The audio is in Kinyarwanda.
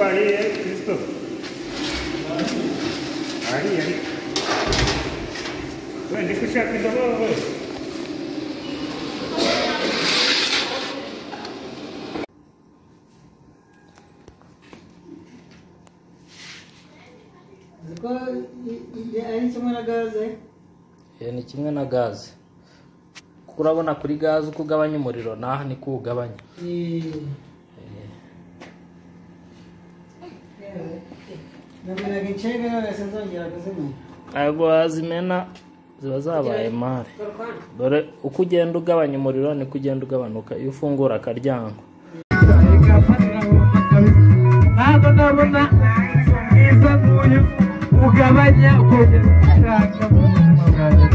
അടി ക്രിസ്തു അടി അടി എന്റെ കൃഷി ആക്കിട്ടോ Ziko ari kimwe na gaze Eh, ni kimwe na gaze kuko urabona kuri gaze uko ugabanya umuriro n'aha ni ko uwugabanya namenaga incebe none sinzongera kuzimenya ntabwo wazimena ziba zabaye mare dore uko ugenda ugabanya umuriro niko ugenda ugabanuka iyo ufungura akaryango ntabwo ndabona ubwiza bw'uyu ugabanya kongera gushaka mu buzima bwanjye